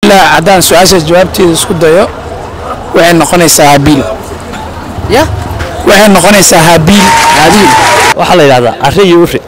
ilaa haddaan su-aashaas jawaabteeda isku dayo waxay noqonaysaa habiil ya waxay noqonaysaa habiil haabiil waxaa la yidhahdaa arri iyo uri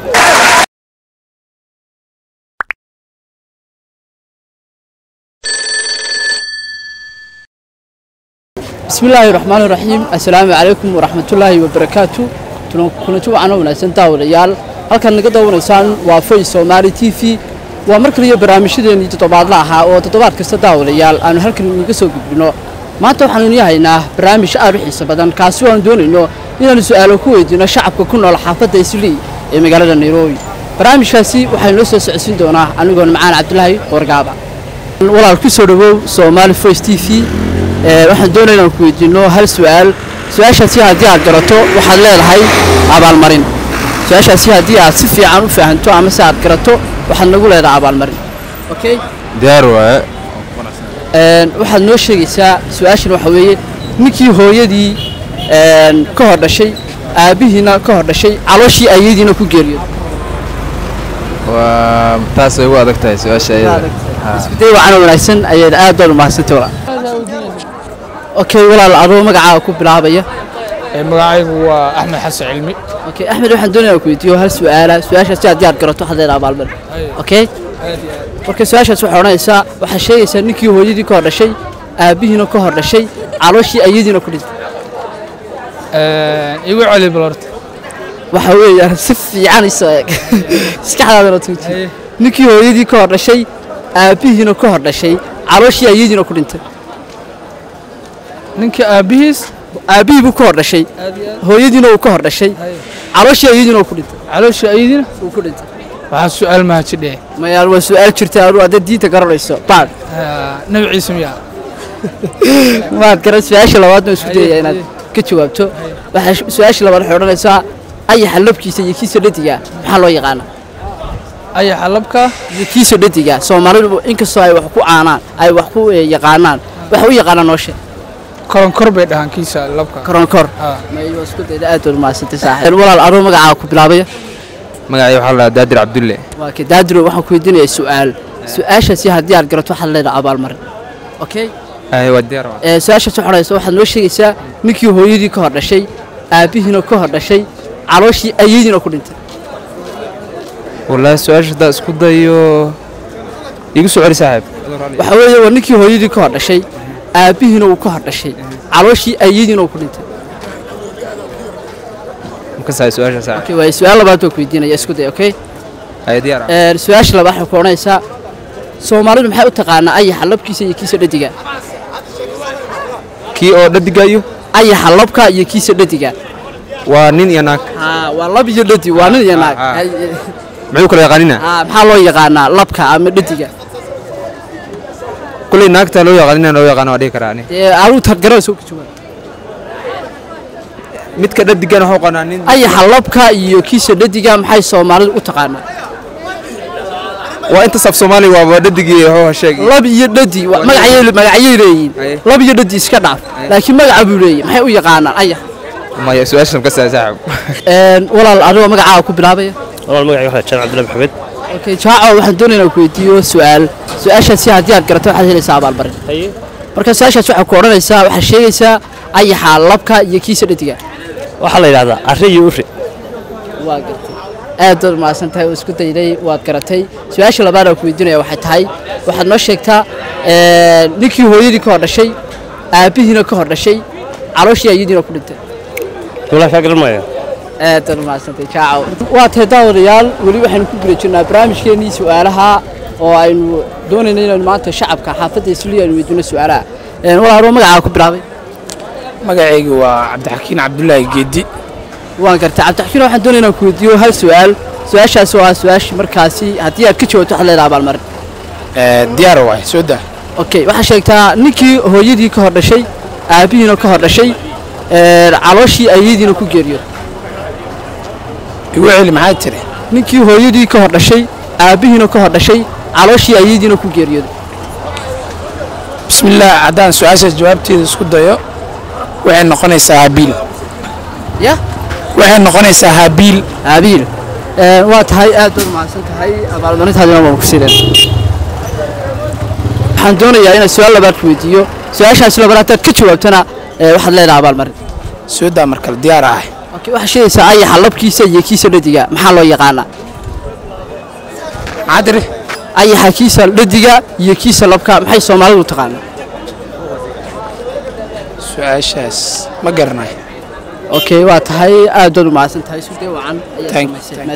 bismi illaahi raxmaani raxiim assalaamu calaykum waraxmatullaahi wabarakaatu kulanti wacan oo wanaagsan daawadayaal halkaad naga daawanaysaan waa foy soomaali t v waa mar kaliyo barnaamijyadeennii toddobaadla ahaa oo toddobaad kasta daawadayaal aanu halkan inuga soo gudbino maanta waxaanu inii haynaa barnaamij aad u xiiso badan kaasi oo aanu doonayno inaanu su'aalo ku weydiino shacabka ku nool xaafadda islii ee magaalada nairobi barnaamijkaasi waxaa inoo soo socodsiin doonaa anigoon macaan cabdulaahi wargaaba walaal ku soo dhawow soomaali voice t v waxaan doonaya inaan ku weydiino hal su'aal su-aashaasi haddii aad garato waxaad leedahay abaalmarin su-aashaasi haddii aad si fiican u fahanto ama se aad garato waxaad nagu leedahay abaalmarin okay diyaar waaye waxaad noo sheegaysaa su-aashan waxa weeye ninkii hooyadii ka hor dhashay aabbihiina ka hor dhashay calooshii ayadiina ku geeriyooday waa taasay ugu adag tahay su-aasha ayada iskuday wacan wanaagsan ayaad aad baad umahadsantay walaal okay walaal adoo magacaaga ku bilaabaya magacaygu waa axmed xasan cilmi okay axmed waxaan doonaya inaan ku weydiiyo hal su'aala su-aashaasi haddii aad garato waxaad leedahay abaalmarin okay marka su-aashaas waxay odhanaysaa waxaad sheegaysaa ninkii hooyadii ka hor dhashay aabbihiina ka hor dhashay calooshii ayadiina ku dhintay igu celi balorta waxa weeyaan si fiican isoo eeg maskaxdaadana tuuji ninkii hooyadii ka hor dhashay aabbihiina ka hor dhashay calooshii ayadiina ku dhintay ninka aabbihiis aabbihii buu ka hor dhashay hooyadiina uu ka hor dhashay calooshii ayadiina uu ku dhintay caloosha ayadina uu ku dhintay waxaa su-aal mahajidhe mayaal waa su-aal jirta anu haddaad diinta garanayso baad nabi ciise miyaa maad garan su-aasha labaad baan isku dayaya inaad ka jawaabto waxaa su-aasha labaad waxay odhanaysaa ayaxa labkiisa iyo kiisa dhadiga maxaa loo yaqaanaa ayaxa labka iyo kiisa dhadiga soomaalidu inkastoo ay wax ku caanaan ay wax ku eh, yaqaanaan waxa u yaqaanaa nooshe koronkor bay dhahaan kiisa labka koronkor Ah. mayo isku dayda aad baad umahadsantay saaxiib walaal adoo magacaaga ku bilaabaya magacay waxaa la daadir cabdulle waa ka daadiro waxaan ku weydiinayaa su'aal su-aashaasi haddii aad garato waxaad leedahay abaalmarin okay ay waa diyaar waaye ee su-aashaas waxaa odhanaysa waxaad noo sheegaysaa ninkii hooyadii ka hor dhashay aabbihiina ka hor dhashay calooshii ayadiina ku dhintay wallaahi su-aasha haddaa isku dayo igu soo celi saaxiib waxa weeye waa ninkii hooyadii ka hor dhashay aabbihiina uu ka hor dhashay calooshii ayadiina uu ku dhintay makasahay su-aasha saaxiib okay waaye su-aal labaad baan ku weydiinaya isku day okay ay diyaar ah ee su-aasha labaad waxay ku odhanaysaa soomaalidu maxay u taqaanaa ayaxa labkiisa iyo kiisa dhadiga kii oo dhadigayo ayaxa labka iyo kiisa dhadiga waa nin iyo naag haa waa lab iyo dhadi waa nin iyo naag Ah, ah. Hay- muxuu kala yaqaanina haa maxaa loo yaqaanaa labka ama dhadiga kulley naagta loo yaqaanina loo yaqaano waa dhihi karaa ani ee aduu tad garanaysa ka jawaab midka dhadigana waxuu qanaa nin ayaxa labka iyo kiisa dhadiga maxay soomaalidu u taqaanaa waa inta saf soomaali waaba dhadigii hoo sheegi lab iyo dhadi wa- magacay magacyay leeyihiin Aye. lab iyo dhadi iska dhaaf laakiin magaca buu leeyahay maxay u yaqaanaan ayax maya su-aasha makasahay saaxiib Een, walaal adigoo magacaaga ku bilaabaya walaal magacayga waxaa jaan cabdullahi maxamed okay jaaco waxaan doonayaa inaan ku weydiiyo su'aal su-aashaasi haddii aad garato waxaad helaysaa abaalmarin haye marka su-aashaas waxaa ku odhanaysaa waxaad sheegaysaa ayaxa labka iyo kiisa dhadiga waxaa la yidhahdaa arri iyo uri waa gartay aad baad umahadsan tahay oo isku dayday waad garatay su-aasha labaad aan ku weydiinaya waxay tahay waxaad noo sheegtaa ee, ninkii hooyadii ka hor dhashay aabbihiina ka hor dhashay calooshii ayadiina ku dhintay walaal kaa garan maayo aad baad umahadsantahay jaaco waa tahay daawadayaal weli waxaynu ku guda jirnaa barnaamijkeennii su'aalaha oo aynu doonayna inaynu maanta shacabka xaafadda isliya aynu weydiino su'aalaha Een, walaal adoo magacaaga ku bilaabay magacaygu waa cabdixakiin cabdulaahi geedi waan gartay cabdixakiin waxaan doonaya inaan ku weydiiyo hal su'aal su-aashaas oo ah su-aashii markaasi haddii aad ka jawaabto waxaad leedahay abaalmarin diyaar waaye soo daa okay waxaa sheegtaa ninkii hooyadii ka hor dhashay aabbihiina ka hor dhashay ee, calooshii ayadiina ku geeriyo igu celi maxaa tiri ninkii hooyadii ka hor dhashay aabbihiina ka hor dhashay calooshii ayadiina ku geeriyooday bismillaah haddaan su-aashaas jawaabteeda isku dayo waxay noqonaysaa habiil ya waxay noqonaysaa habiil aabiil waa tahay aad baad umahadsan tahay abaalmarintaadina waan ku sideen waxaan doonayaa inaan su-aal labaad ku weydiiyo su-aashaas labaad haddaad ka jawaabtana ee, waxaad leedahay abaalmarin soodaa markale diyaar ah okay waxaa sheegaysaa ayaxa labkiisa iyo kiisa dhadiga maxaa loo yaqaanaa cadri ayaxa kiisa dhadiga iyo kiisa labka maxay soomaalidu taqaanaa su-aashaas ma garanayo okay waa tahay aad baad u mahadsan tahay sudee wacan ayaad Thank- samaysay